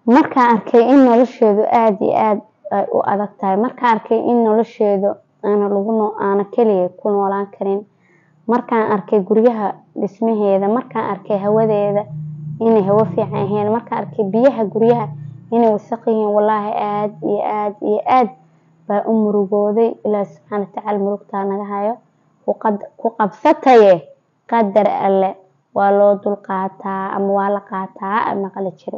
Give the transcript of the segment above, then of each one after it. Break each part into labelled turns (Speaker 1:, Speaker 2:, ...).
Speaker 1: markaan arkay in nolosheedu aada iyo aada ay u adag tahay markaan arkay in nolosheedu aana lagu aana keliya ku noolaan karin markaan arkay guryaha dhismaheeda markaan arkay hawadeeda inay hawo fiican ahayn markaan arkay biyaha guryaha inay wasaq yihiin wallaahi aada iyo aada iyo aada baa u murugooday ilaahi subxaana watacaala murugtaa naga hayo ku qabsataye qadar alle waa loo dul qaataa ama waa la qaataa a maqli jira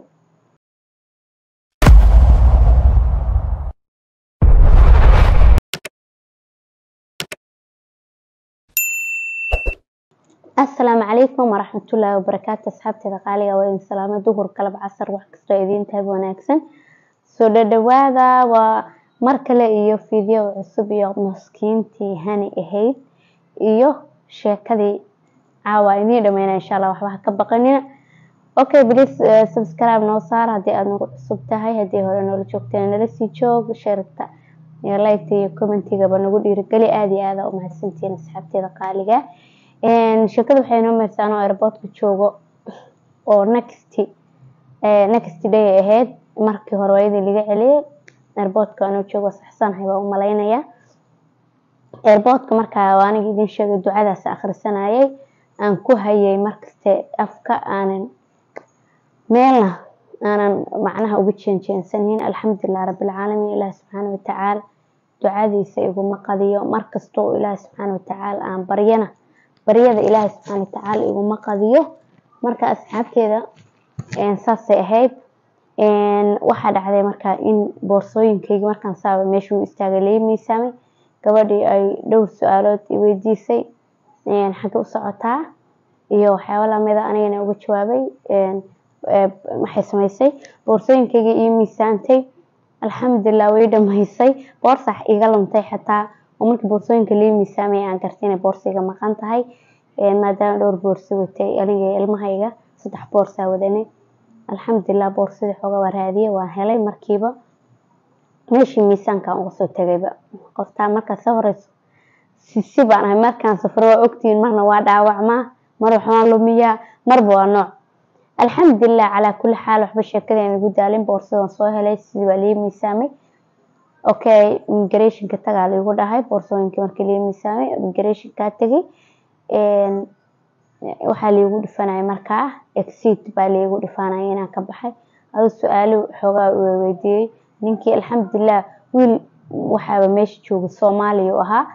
Speaker 1: asalaamu calaykum waraxmatullaahi wabarakaatu asxaabteeda qaaliga waa idin salaamo duhur galab casar wax kastoo idiin tahay wanaagsan soo dhadhawaada waa mar kale iyo video cusub iyo maskiintii hani ahayd iyo sheekadii caawa idiin dhameyna insha allah waxba ha ka baqanina okay please uh, subscribe noo saar haddii aad nagu cusub tahay haddii hore noola joogteen nala sii joog sheerta iyo liketa iyo commentigaba nagu dhiirigeli aada iyo aada u mahadsantihiin asxaabteeda qaaliga sheekada waxay noo meersaa anoo airportka joogo oo next next day ahayd markii hore waayadii laga celiyay airportka anoo joogo saxsanahay baa u malaynaya airportka markaa aniga idin sheegay ducadaas akhrisanayay aan ku hayay markaste afka aanan meelna aanan macnaha uga jeenjeensanin alxamdulilah rabbilcaalamiin ilaah subxaana watacaala ducadiisa iguma qadiyo markastoo ilaah subxaana watacaala aan baryana baryada ilaahay subxaana watacaala iguma qadiyo marka asxaabteeda saasay ahayd waxaa dhacday markaa in boorsooyinkeygi markaan saaba meeshuu istaagay laga miisaamay gabadhii ay dhowr su-aalood weydiisay xagga u socotaa iyo waxyaaba lamida anigana uga jawaabay waxay samaysay boorsooyinkeygii ii miisaantay alxamdulilah way dhamaysay boorsax iga luntay xataa oo markii boorsooyinka lii miisaamay aan gartay inay boorsa iga maqan tahay maadaama dhowr boorso watay aniga ilmahayga saddex boorsaa wadanay alxamdulilah boorsadii xooga waa raadiyay waan helay markiiba meeshii miisaankaan uga soo tegayba qoftaa markaa soo horeyso sisi baan ahay markaan safro waa ogtihiin marna waa dhaawacmaa mar waxbaan lumiyaa marba waa nooc alxamdulilah calaa kulli xaal waxba sheekadeen igu daalin boorsadan soo helay sidii baa lii miisaamay okay immigrationka tagaa laigu dhahay boorsooyinkii markii lii miisaamay immigrationkaa tegay waxaa liigu dhifanaya markaa exit baa liigu dhifanaya inaan ka baxay adoo su-aalo xoogaa weydiiyey ninkii alxamdulilah wiil waxaaba meesha jooga soomaaliya u ahaa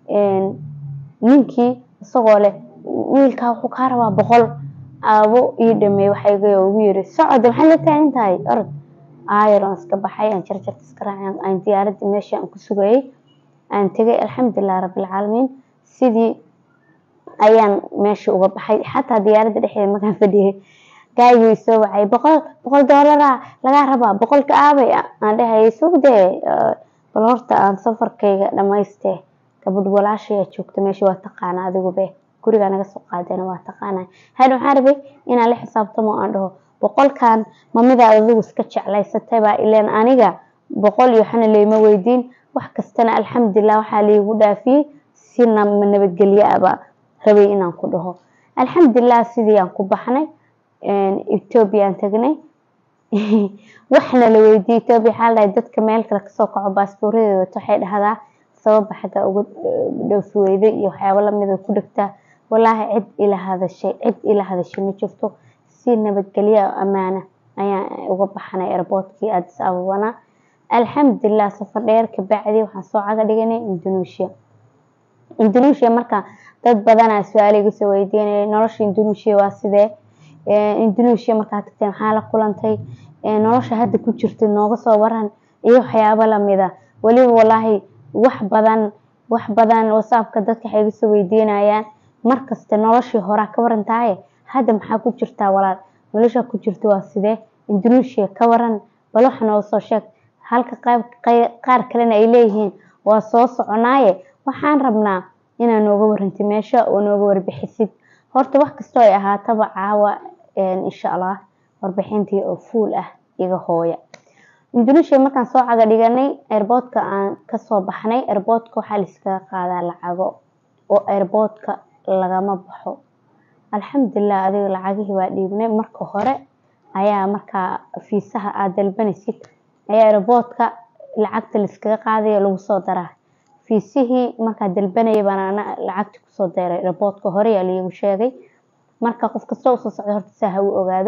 Speaker 1: ninkii isagoo leh wiilkaa wuxuu kaa rabaa boqol aabo ii dhameey waxayga ugu yiri socod maxaad la taagan tahay orod aayaroon iska baxay aan jarjarta iska raacay aan diyaaradii meeshii aan ku sugayay aan tegay alxamdulilah rabbilcaalamiin sidii ayaan meesha uga baxay xataa diyaaradda dhexdeeda markaan fadhiyay gaagii soo wacay boqol boqol doolara lagaa rabaa boqolka aabay aan dhahayay sugdee bal horta aan safarkayga dhamaystee gabadh walaashayaa joogta meesha waa taqaana adigube gurigaa naga soo qaadana waa taqaana hadha waxaan rabay inaan la xisaabtamo aan dhaho boqolkan mamidaad adigu iska jeclaysatay baa ileen aniga boqol iyo waxna layma weydiin wax kastana alxamdulilah waxaa liigu dhaafiyey si nabadgelyo aba rabay inaan ku dhaho alxamdulilah sidii aan ku baxnay etoobiya aan tagnay waxna la weydiiyey etoobiya waxaa la dhahay dadka meel kale kasoo kaco baasboorradeeda wato waxay dhahdaa sababa xagga uga dhoofi weyday iyo waxyaabo lamida ku dhegtaa walaahi cid ila hadashay cid ila hadashay ma jirto si nabadgelyo ammaana ayaan uga baxnay airboortkii addis ababana alxamdulilah safar dheer kabacdi waxaan soo caga dhiganay indonesia indonesia marka dad badanaa su-aala iga soo weydiinaya nolosha indonesia waa sidee indonesia markaa tagtay maxaa la kulantay nolosha hadda ku jirta nooga soo waran iyo waxyaabo lamida weliba walaahi wax badan wax badan whatsappka dadka waxay iga soo weydiinayaan markasta noloshii horaa ka waran tahay hadda maxaa ku jirtaa walaal nolosha ku jirta waa sidee indonesia ka waran bal waxa noo soo sheeg halka qaar kalena ay leeyihiin waa soo soconaaye waxaan rabnaa inaa nooga warantay meesha oo nooga warbixisid horta wax kastoo ay ahaataba caawa insha allah warbixintii oo fuul ah iga hooya indonesia markaan soo caga dhiganay airboortka aan kasoo baxnay airboortka waxaa laiskaga qaadaa lacago oo airboortka lagama baxo alxamdulilah adiga lacagihii waa dhiibnay marka hore ayaa markaa fiisaha aad dalbanaysid ayaa airportka lacagta laiskaga qaadaya lagu soo daraa fiisihii markaa dalbanaya baan ana lacagti kusoo diray airportka hore yaa liigu sheegay marka qof kasta usoo socda horta saa ha u ogaado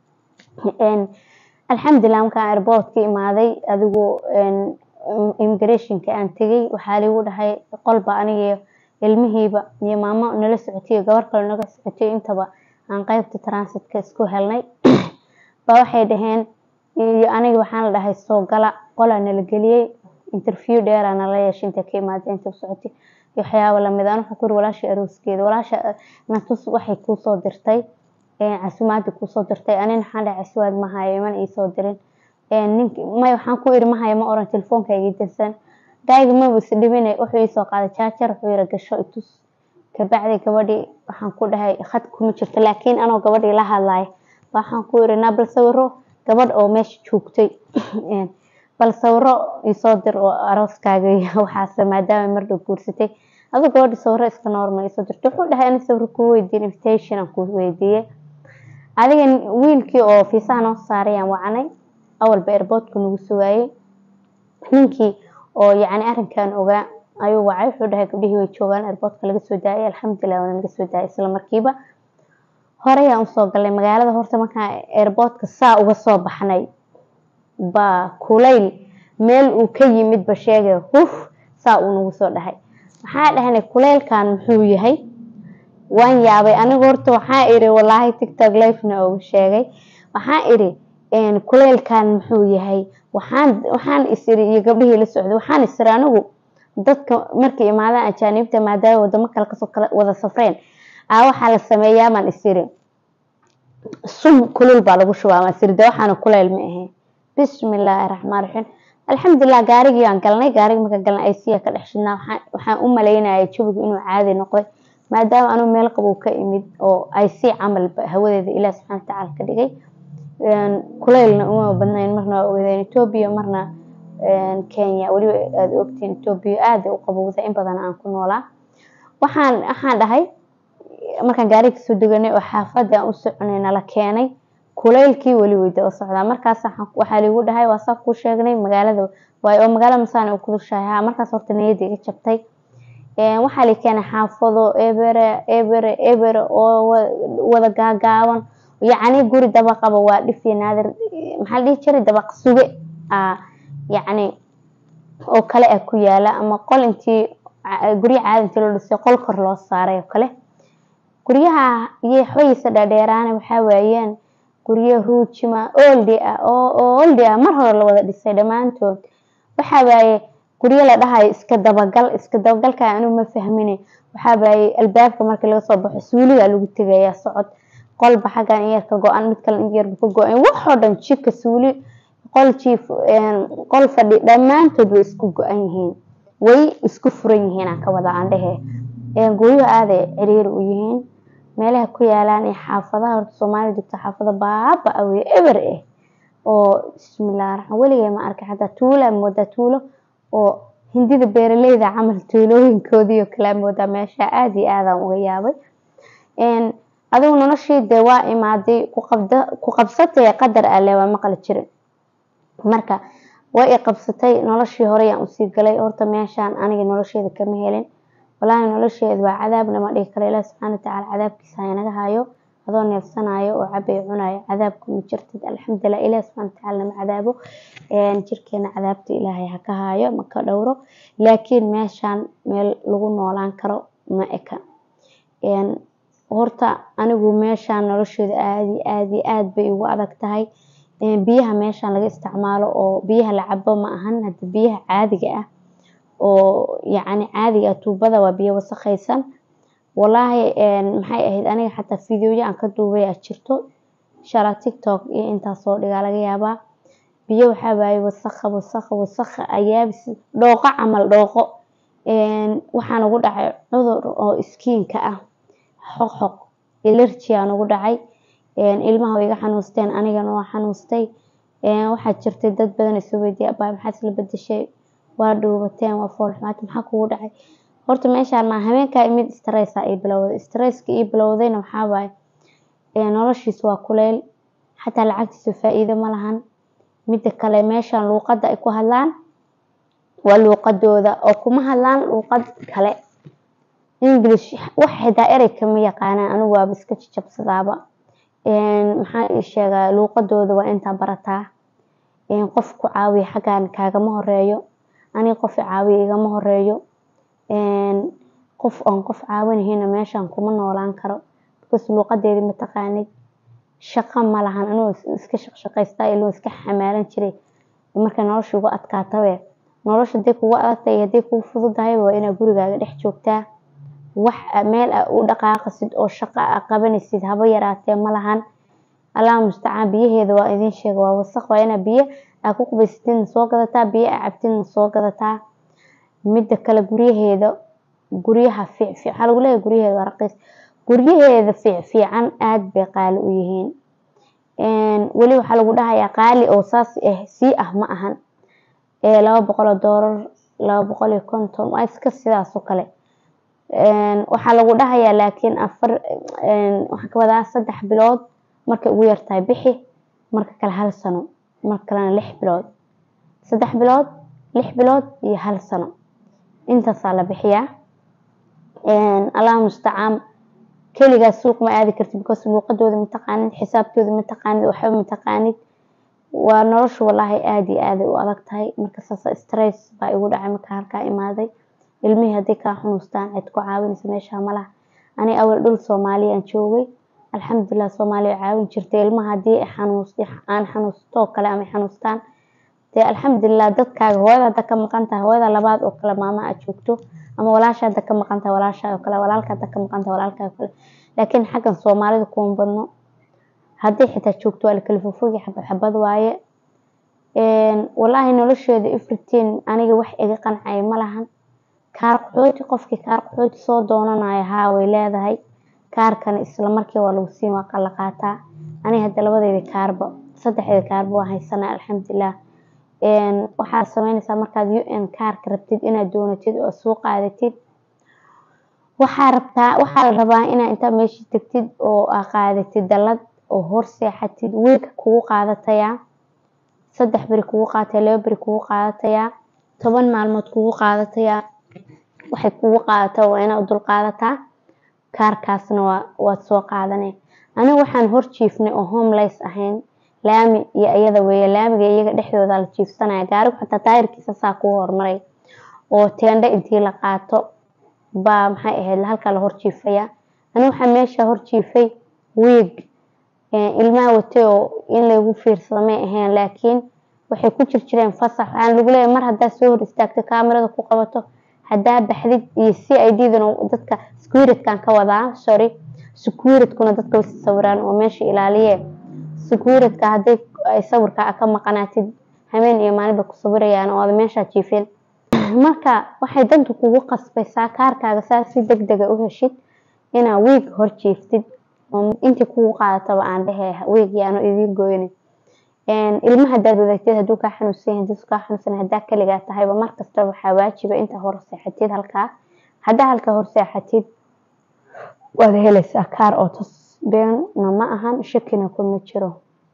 Speaker 1: alxamdulilah markaan airportka imaaday adigu immigrationka aan tegay waxaa liigu dhahay qolba aniga ilmihiiba iyo maamo nala socotay iyo gabar kale naga socotay intaba aan qeybta transitka isku helnay ba waxay dhaheen iyo aniga waxaan la dhahay soo gala qolaa nala geliyey interview dheeraa nala yeeshay intay ka imaadeen inta socotay iyo waxyaabo lamid aan waxaan ku yiri walaasha arooskeeda walaasha natus waxay kuusoo dirtay casumaadi kuusoo dirtay anina waxaan dhahay casumaad ma hayo iman iisoo dirin nink may waxaan ku iri ma hayo ma oran telefoonka iga dansan daayiga maba is dhibine wuxuu iisoo qaaday jaajar wuxuu yiri gasho itus kabacdi gabadhii waxaan ku dhahay khad kuma jirto laakiin anoo gabadhii la hadlaya waxaan ku iri naa bal sawiro gabadh oo meesha joogtay bal sawiro isoo dir oo arooskaaga iyo waxaase maadaama mardhow guursatay adoo gabadhi sawiro iska normal isoo dirtay wuxuu dhahay ani sawiro kuu weydiin invitation aan kuu weydiiyey adiga wiilkii oo fiisaha noo saarayaan wacnay awalba airportka nagu sugaayey ninkii oo yacni arrinkan ogaa ayuu wacay wuxuu dhahay gabdhihii way joogaan airportka laga soo daayay alxamdulilah waana laga soo daayay isla markiiba horeyaan usoo galnay magaalada horta markaan airportka saa uga soo baxnay baa kulayl meel uu ka yimid ba sheegay huf saa uu nagu soo dhahay waxaa dhahnay kulaylkan muxuu yahay waan yaabay anigu horta waxaa iri walaahi tictok lifena ugu sheegay waxaa iri kulaylkan muxuu yahay waxaan waxaan isiri iyo gabdhihii la socday waxaan isiri anigu dadka markay imaadaan ajaanibta maadaama wadamo kale kasoo kala wada safreen aa waxaa la sameeyaa baan isiri sum kulul baa lagu shubaa baan isiri de waxaana kulayl ma ahayn bismillaahi raxmaan raxiim alxamdulilah gaarigii aan galnay gaarigi markaan galnay aysiya ka dhex shidnaa waxaan u malaynayay jawigu inuu caadi noqday maadaama anuu meel qabow ka imid oo ay si camal hawadeeda ilaah subxana watacaala ka dhigay kulaylna uma badnayn marna waa ogeedeen etoobiya marna kenya weliba aada ogtiin etoobiya aada u qabowda in badan aan ku noolaa waxaan waxaan dhahay markaan gaariga kasoo deganay oo xaafadda aan u soconay nala keenay kulaylkii weli way daba socdaa markaas waxaa liigu dhahay waa saa kuu sheegnay magaalada waay oo magaalada masaan u kudushahay ha markaas horta niyadda iga jabtay waxaa la keenay xaafado ebere ebere ebere oo wada gaagaaban yacni guri dabaqaba waa dhifi naadir maxaa la dhihi jiray dabaq suge yacni oo kale ah ku yaala ama qol intii guryo caadi intii loo dhisay qol kor loo saaray oo kale guryaha iyo xoyiisa dhaadheeraana waxaa waayaan guryo ruujima oldi ah oo oldi ah mar hore la wada dhisay dhammaantood waxaa waaye guryo la dhahayo iska dabagal iska dabagalka anuu ma fahmine waxaa waaye albaabka markii laga soo baxo suuliga lagu tegayaa socod qolba xaggan in yar ka go-an mid kale in yarba ka go-an waxoo dhan jika suuli qol jiif qol fadhi dhammaantood way isku go-an yihiin way isku furan yihiin aan ka wada aan dhehe guryo aaday ciriiri u yihiin meelaha ku yaalaan ee xaafadaha horta soomaaliya joogta xaafada baaba awey eber ah oo bismillahi raxmaan weligay ma arkay xataa tuula moodaa tuulo oo hindida beeraleyda camal tuulooyinkoodiiyo kalaa moodaa meesha aada iyo aadaan uga yaabay adigu noloshii dee waa imaaday ku qabsatay qadar alle waa maqli jirin marka way i qabsatay noloshii horeyaan usii galay horta meeshaan aniga nolosheeda kama helin walaahi nolosheeda waa cadaab nama dhigi karo ilaah subxaana watacaala cadaabkiisa haynaga hayo adoo neefsanayo oo cabay cunayo cadaabka ma jirtid alxamdulilah ilaah subxana watacaala nama cadaabo jirkeena cadaabta ilaahay ha ka hayo ma ka dhowro laakiin meeshaan meel lagu noolaan karo ma eka horta anigu meeshaan nolosheeda aada iyo aada iyo aada bay ugu adag tahay biyaha meeshaan laga isticmaalo oo biyaha la cabo ma ahan hadda biyaha caadiga ah oo yacni caadiga ah tuubada waa biyo wasakhaysan walaahi maxay ahayd aniga xataa fideoya aan ka duubay aa jirto inshaalla tiktok iyo intaas soo dhigaa laga yaabaa biyo waxaa waaye wasakha wasakha wasakha ayaabis dhooqo camal dhooqo waxaan ugu dhacay cudur oo iskiinka ah xoqxoq ilerji aan ugu dhacay ilmaha way iga xanuusteen anigana waa xanuustay waxaa jirtay dad badan isoo weydiiya abaa maxaad isla bedeshay waa dhuubateen waa foolxumaata maxaa kugu dhacay horta meeshaan maa habeenkaa mid stressa ii bilowday stresska ii bilowdayna waxaa waaye noloshiis waa kuleyl xataa lacagtiisa faa-iido ma lahan mida kale meeshan luuqada ay ku hadlaan waa luuqadooda oo kuma hadlaan luuqad kale english wax xitaa erey kama yaqaanaan anigu waaba iska jajabsadaaba maxaa ii sheegaa luuqadooda waa intaa barataa qof ku caawiya xaggan kaagama horeeyo aniga qof i caawiya igama horeeyo qof aan qof caawinahayna meeshan kuma noolaan karo because luuqadeedi mataqaanid shaqo ma lahan anigoo iska shaqshaqaystaa ilaa iska xamaalan jiray marka nolosha ugu adkaatabe nolosha haday kugu adagtahay haday kugu fududahayba waa inaad gurigaaga dhex joogtaa wax meel a u dhaqaaqasid oo shaqo a qabanaysid haba yaraatee ma lahan allah mustacaan biyaheeda waa idiin sheega waa wasaq waa inaa biyo aa ku qubaysatidna soo gadataa biyo aa cabtidna soo gadataa mida kale guryaheeda guryaha fiicfiic waxaa lagu leeyahay guryaheeda waa raqiis guryaheeda fiicfiican aada bay qaali u yihiin weli waxaa lagu dhahayaa qaali oo saas ah sii ah ma ahan laba boqol oo doolar laba boqol iyo konton waa iska sidaas oo kale waxaa lagu dhahayaa laakiin afar waxaa ka wadaa saddex bilood markay ugu yartahay bixi marka kale hal sano marka kalena lix bilood saddex bilood lix bilood iyo hal sano intaasaa la bixiyaa allah mustacaan keligaas suuq ma aadi kartid because luuqadooda mataqaanid xisaabtooda mataqaanid waxba mataqaanid waa nolosha walaahi aada iyo aaday u adag tahay marka saas stress baa igu dhacay marka halkaa imaaday ilmihii hadday kaa xunuustaan cid ku caawinaysa meesha malaha ani awal dhul soomaaliya aan joogay alxamdulilah soomaaliya caawin jirtay ilmaha haddii xanuus aan xanuustoo kale ama xanuustaan dee alxamdulilah dadkaaga hooyada hadda ka maqan tahay hooyada labaad oo kale maama aad joogto ama walaasha hadda ka maqan tahay walaasha oo kale walaalka hadda ka maqan tahay walaalka oo kale laakiin xaggan soomaalida kuma badno haddii xitaa joogto waa la kala fofogi xabad xabad waaye walaahi nolosheeda everything aniga wax iga qancaya ma lahan kaar qaxooti qofkii kaar qaxooti soo doonanayo haa way leedahay kaarkana isla markii waa lagu siin waa la qaataa aniga hadda labadeyda kaarba saddexdeeda kaarba waa haysanaa alxamdulilah waxaad sameynaysaa markaad u n kaarka rabtid inaad doonatid oo soo qaadatid waxaa rabtaa waxaa la rabaa inaa intaa meeshii tagtid oo aa qaadatid dallad oo hor seexatid wiilka kugu qaadatayaa saddex beri kugu qaadataya laba beri kugu qaadatayaa toban maalmood kugu qaadatayaa waxay kugu qaadataa waa inaad dul qaadataa kaarkaasna waa waad soo qaadanay aniga waxaan hor jiifnay oo homeless ahayn laami iyo iyada weeye laamiga iyaga dhexdooda la jiifsanaya gaarigu xataa taayirkiisa saa kuu hormaray oo teendho intii la qaato baa maxay ahayd halkaa la hor jiifaya aniga waxaa meesha hor jiifay wiig ilmaha watay oo in lagu fiirsado may ahayn laakiin waxay ku jir jireen fasax waxaan lagu leeyahay mar haddaa soo hor istaagto kaamirada ku qabato haddaa baxdid iyo c i d dan dadka securitkan ka wadaa sorry securitkuna dadka way sawiraan oo meesha ilaaliye securitka hadday ay sawirka ka maqanaatid habeen iyo maalin bay ku sawirayaan oo aad meeshaa jiifin marka waxay danta kugu qasbaysaa kaarkaaga saa si deg dega u heshid inaa wiig hor jiiftid intii kugu qaadataba aan dhehe wiig yaano idiin gooynin ilma hadaad wadaagtid haduu kaa xanuunsan yahay haduu kaa xanuunsan hadaa kaligaa tahayba markasta waxaa waajiba intaa hor seexatid halkaa hadaa halkaa hor seexatid waad helaysaa kaar oo tos beenna ma ahan shakina kuma jiro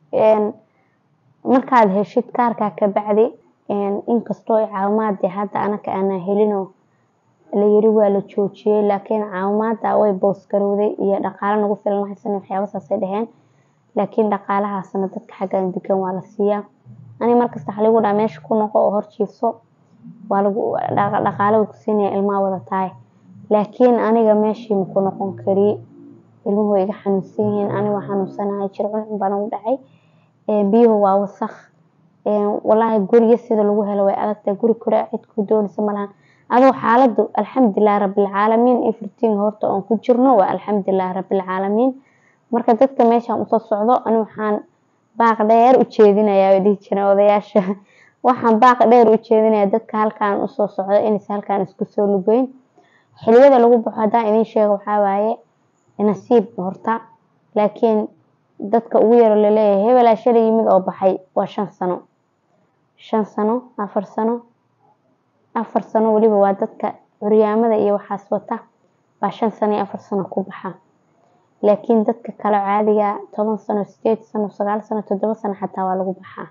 Speaker 1: markaad heshid kaarkaa kabacdi inkastoo caawimaad hadda anaka aanaa helinoo layiri waa la joojiyey laakiin caawimaada way boosgarowday iyo dhaqaalo nagu filan haysan waxyaaba saasay dheheen laakiin dhaqaalahaasna dadka xaggan degan waa la siiyaa ani markasta waxa lagu dhaha meesha ku noqo oo hor jiifso waa lagu dhaqaalo way ku siinaya ilmaha wada tahay laakiin aniga meeshii ma ku noqon kari ilmuhu way iga xanuunsan yihiin ani waa xanuunsanahay jir cuncun baa nagu dhacay biyuhu waa wasakh walaahi guriga sida lagu helo way adagtahay guri kore cid ku doonaysa malahan adoo xaaladu alxamdulilah rabilcaalamiin everything horta oon ku jirno waa alxamdulilah rabilcaalamiin marka dadka meeshaan usoo socdo ani waxaan baaq dheer u jeedinayaa way dhihi jireen odayaasha waxaan baaq dheer u jeedinayaa dadka halkaan usoo socdo inaysa halkaan isku soo lugeyn xiliyada lagu baxo haddaan idiin sheego waxaa waaye nasiib horta laakiin dadka ugu yaro laleeyahay hebelaa shalay yimid oo baxay waa shan sano shan sano afar sano afar sano weliba waa dadka curyaamada iyo waxaas wata baa shan sano iyo afar sano ku baxa laakiin dadka kale caadiga toban sano sideed sano sagaal sano toddoba sano xataa waa lagu baxaa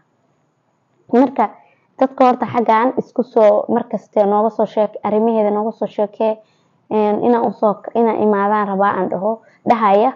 Speaker 1: marka dadka horta xaggan isku soo markaste nooga soo sheek arrimaheeda nooga soo sheekee inaan usoo inaan imaadaan rabaa aan dhaho dhahaya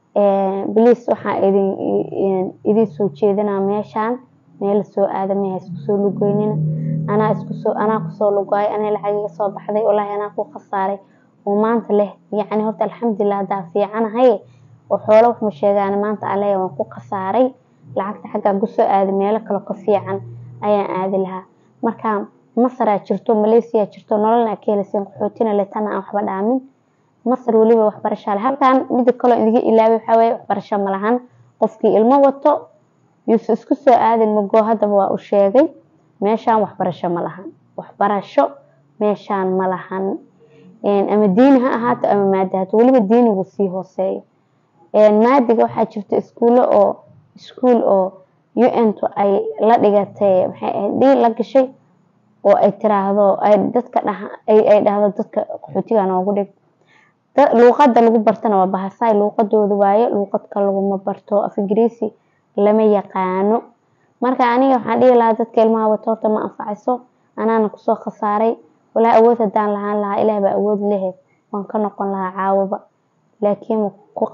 Speaker 1: bliis waxaa idin idin soo jeedinaa meeshaan meel soo aada meha isku soo lugoynina anaa isku soo anaa kusoo lugaayo anaa lacag iga soo baxday wallaahi anaa ku khasaaray oo maanta leh yacni horta alxamdulilah haddaa fiicanahay oo xoolo wax ma sheegaan maanta aleya waan ku khasaaray lacagta xaggaan kusoo aaday meelo kale ka fiican ayaan aadi lahaa marka masaraa jirto malaysia jirto nololna ka helayseen qaxootina le tana aan waxba dhaamin masar weliba waxbarasha le halkan mida kaloo idiga ilaaway waxaa weeye waxbarasho ma lahan qofkii ilmo wato yuusa isku soo aadin mago haddaba waa u sheegay meeshaan waxbarasho ma lahan waxbarasho meeshaan ma lahan ama diini ha ahaato ama maadi haato weliba diinigu sii hooseeyo maadiga waxaa jirta iskuulo oo iskuul oo un-tu ay la dhigatay maxay ahayd dhiil la gashay oo ay tiraahdo ay dadka dhaha ay dhahdo dadka qaxootiga noogu dhig luuqada lagu bartana waa bahasaay luuqadooda waaye luuqad kale laguma barto af ingiriisi lama yaqaano marka aniga waxaan dhihi lahaa dadka ilmaha wato horta ma anfacayso anaana kusoo khasaaray walaa awood hadaan lahaan lahaa ilaah baa awood lehe waan ka noqon lahaa caawaba laakiin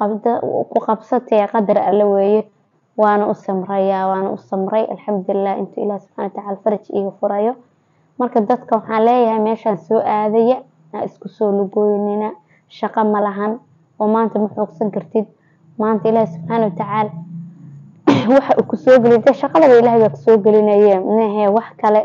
Speaker 1: ku qabsatee qadar alle weeye waana u samrayaa waana u samray alxamdulilah intuu ilaah subxana watacaala faraj iiga furayo marka dadka waxaan leeyahay meeshaan soo aadaya aa isku soo lugooynina shaqo ma lahan oo maanta ma xoogsan kartid maanta ilaahi subxaana watacaala waxa uu kusoo geliy de shaqadaba ilahay baa kusoo gelinaye mehe wax kale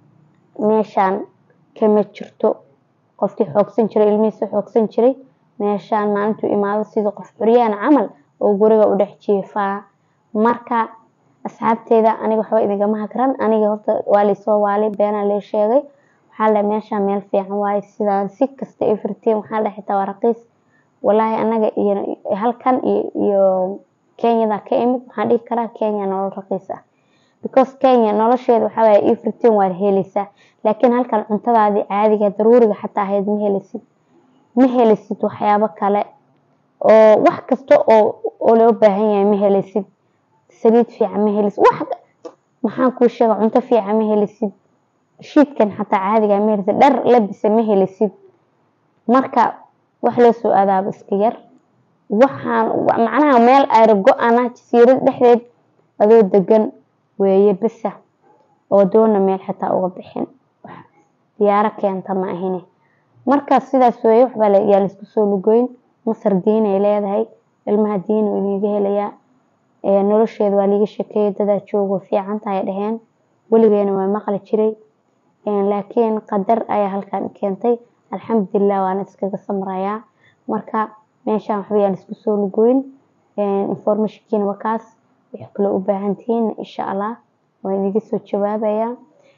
Speaker 1: meeshaan kama jirto qofkii xoogsan jiray ilmihiisa xoogsan jiray meeshaan maalintuu imaado sidii qof xuryaan camal oo guriga u dhex jiifaa marka asxaabteeda aniga waxba idingama hagran aniga horta waa laysoo waalay beenaa lee sheegay waxaa le meeshaan meel fiican waaye sidaan si kasta ay firtiin waxaa le xitaa waa raqiis walaahi anaga iyo halkan iyo kenyada ka imid waxaan dhihi karaa kenya nolol raqiis ah because kenya nolosheeda waxaa waaye ii firtiin waad helaysaa laakiin halkan cuntadaadii caadiga daruuriga xataa ahayd ma helisid ma helisid waxyaabo kale oo wax kasta oo oo loo baahan yahay ma helisid saliid fiican ma helisid wax maxaan kuu sheega cunto fiican ma helisid shiidkan xataa caadiga ma helisid dhar labisa ma helisid marka wax loo soo aadaaba iska yar waxaan macnaha meel ayra go-ana jasiirad dhexdeed adoo degan weeye bisa oo doona meel xitaa uga bixin diyaaro keenta ma ahine marka sidaas weeye waxbaa yaa laisku soo lugoyn masar diin ay leedahay ilmaha diin uu idiga helayaa nolosheeda waa liiga shekeeyay dadaa joogo fiican tahay dhaheen weligeena waa maqli jiray laakiin qadar ayaa halkan keentay alxamdulilah waana iskaga samrayaa marka meeshaan waxba yaan isku soo lugoyn informationkiina waa kaas wixii kaloo u baahantihiin insha allah waan idiga soo jawaabayaa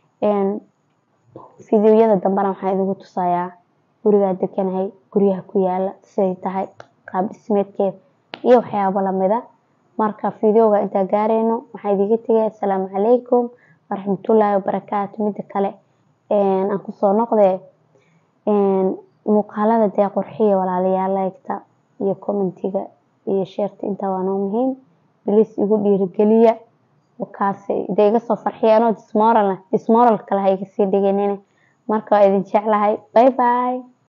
Speaker 1: fideoyada dambena waxaan idigu tusayaa gurigaa deganahay guryaha ku yaala siday tahay qaab dhismeedkeeda iyo waxyaabo lamida marka fideoga intaa gaarayno waxaan idiga tegay assalaamu calaykum waraxmatullaahi wabarakaatu mida kale aan kusoo noqdee muuqaalada dee qurxiya walaalayaal laygta iyo commentiga iyo sheerta intaa waa noo muhiim bilis igu dhiirigeliya kaas dee iga soo farxiya anoo dismoral dismoral kale ha iga sii dhiganine marka waa idin jeclahay bye bye